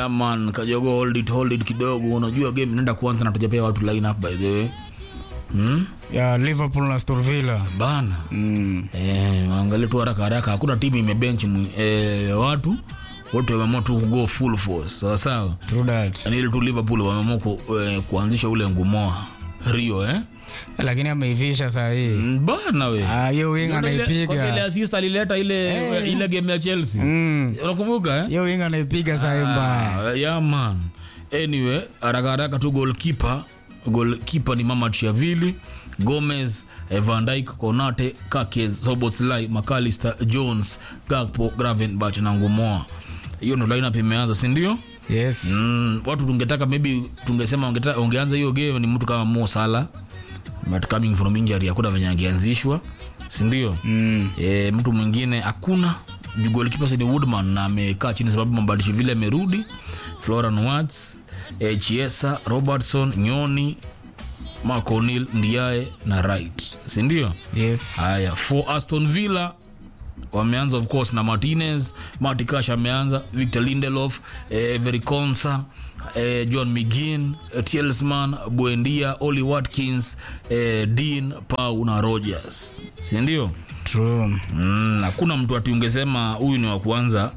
yeah, man kajogo hold it hold it kidogo unajua game inaenda kuanza na tujapea watu line up by the way hmm? ya liverpool na Aston Villa bana mm. eh, angalia tu haraka haraka hakuna timu imebench mwi- eh, watu wote wameamua tu kugo full force sawa sawa true that yani ile tu liverpool wameamua ku, eh, kuanzisha ule ngumoa rio eh? lakini ameivisha saa hii Mm, bana we Ah, hiyo wing Kwanza ile- kwanza ile anaipiga assist alileta ile ile game ya chelsea Mm. unakumbuka eh? hiyo wing anaipiga saa hii mbaya Ah, yeah, man anyway haraka haraka tu goalkeeper goalkeeper ni mama Chiavili Gomez eh, Van Dijk Konate Kake Soboslai McAllister Jones Gakpo Gravenberch na Ngumoa hiyo ndo lineup imeanza si ndio yes mm, watu tungetaka maybe tungesema ungeta- ungeanza hiyo game ni mtu kama Mo Salah but coming from injury hakuna venye angeanzishwa si ndio mm. e, mtu mwingine hakuna Juu goalkeeper ni Woodman na amekaa chini sababu mabadishi vile amerudi Florian Wirtz e, Chiesa Robertson Nyoni Mark O'Neill Ndiaye na Wright si ndio yes haya for Aston Villa wameanza of course na Martinez Marty Cash ameanza Victor Lindelof eh, Every Konsa eh, John McGinn eh, Tielemans Buendia Oli Watkins eh, Dean Pau na Rogers si ndio true Mm, hakuna mtu ati ungesema huyu ni wa kwanza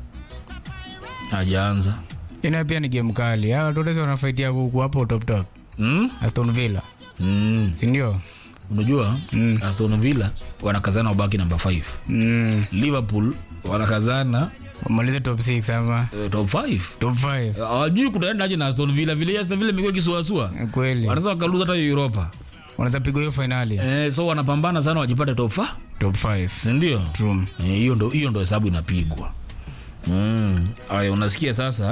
hajaanza ina pia ni game kali hawa tutesi wanafaitia kuku hapo top top mm? Aston Villa mm. sindio unajua mm. Aston Villa wanakazana wabaki namba 5 mm. Liverpool wanakazana wamalize top 6 ama eh, top 5 top 5 hawajui kutaendaje na Aston Villa vile Aston Villa imekuwa kisuasua kweli wanaweza wakaluza hata Europa wanaweza pigwa hiyo fainali eh, so wanapambana sana wajipate top 5 top 5 si ndio true Eh, hiyo ndo hiyo ndo hesabu inapigwa mm. aya unasikia sasa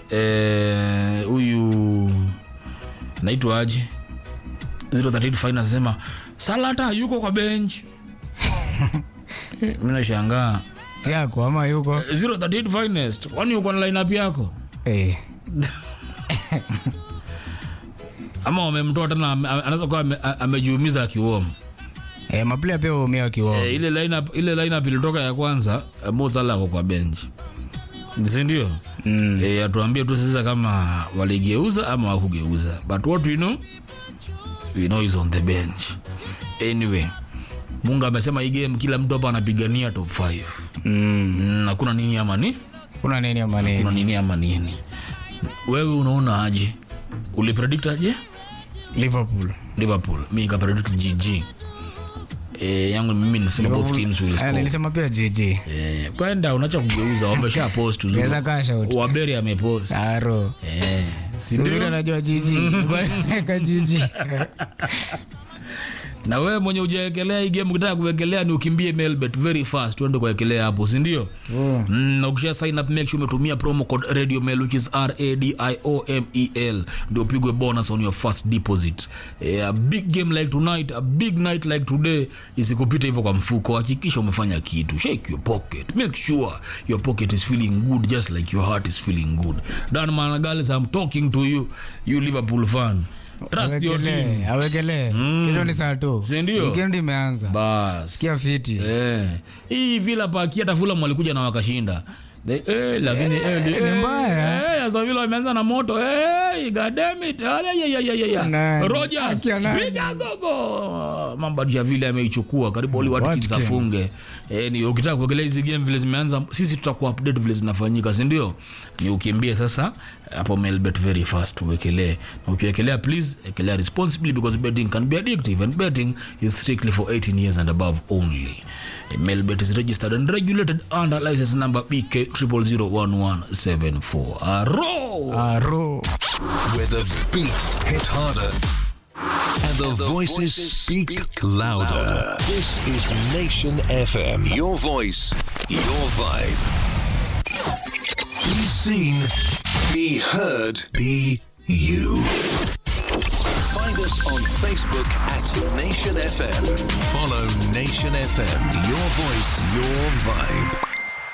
eh, huyu naitwa aje 038 Finance anasema salata yuko kwa bench mi nashangaa yako ama yuko Eh, 038 finest kwani uko na lineup yako eh ama wamemtoa tena ame- ame- anaweza kuwa ame- a- amejiumiza akiuoma eh maplayer pia waumia wakiwao Eh, ile lineup ile lineup ilitoka ya kwanza eh, Mo Salah ako kwa bench si ndio mm. e, atuambie tu sasa kama waligeuza ama wakugeuza but what we know we know is on the bench anyway munga amesema hii game kila mtu hapa anapigania top 5 mm. mm, hakuna nini ama ni kuna nini ama nini kuna nini ama nini wewe unaona aje ulipredict aje Liverpool liverpool mi nikapredict gg e, yangu mimi nasema both teams will Eh, score nilisema pia GG Eh, kwenda unacha kugeuza wamesha post uzuri. naweza kaa shout waberi amepost aro Eh, si Uzuri ndio? anajua jiji ka jiji na wewe mwenye ujaekelea hii game ukitaka kuwekelea ni ukimbie melbet very fast uende kuwekelea hapo si ndio mm, na ukisha sign up make sure umetumia promo code radio mail which is r a d i o m e l ndio upigwe bonus on your first deposit eh, a big game like tonight a big night like today isikupita hivyo kwa mfuko hakikisha umefanya kitu shake your pocket make sure your pocket is feeling good just like your heart is feeling good dan managales i'm talking to you you liverpool fan trust your team awekelee awekelee kesho ni saa tu Si ndio? weekend imeanza bas kia fiti Eh, hii vila paki hata Fulham walikuja na wakashinda The- eh, lakini eh, li- ni mbaya. eh, Aston Villa wameanza na moto eh, god damn it Ala, ya, ya, ya, ya, ya. Nani? Rogers Haki ya nani? piga gogo mambadisha vile ameichukua karibu Oli Watkins Watkins. afunge eh, ni ukitaka kuongelea hizi game vile zimeanza sisi tutakuwa update vile zinafanyika si ndio ni ukimbie sasa hapo melbet very fast uwekelee na ukiwekelea please ekelea responsibly because betting can be addictive and betting is strictly for 18 years and above only melbet is registered and regulated under license number bk 0001174 aro aro where the beats hit harder and the, voices speak louder. This is Nation FM. Your voice, your vibe. Be seen, be heard, be you. Find us on Facebook at Nation FM. Follow Nation FM. Your voice, your vibe.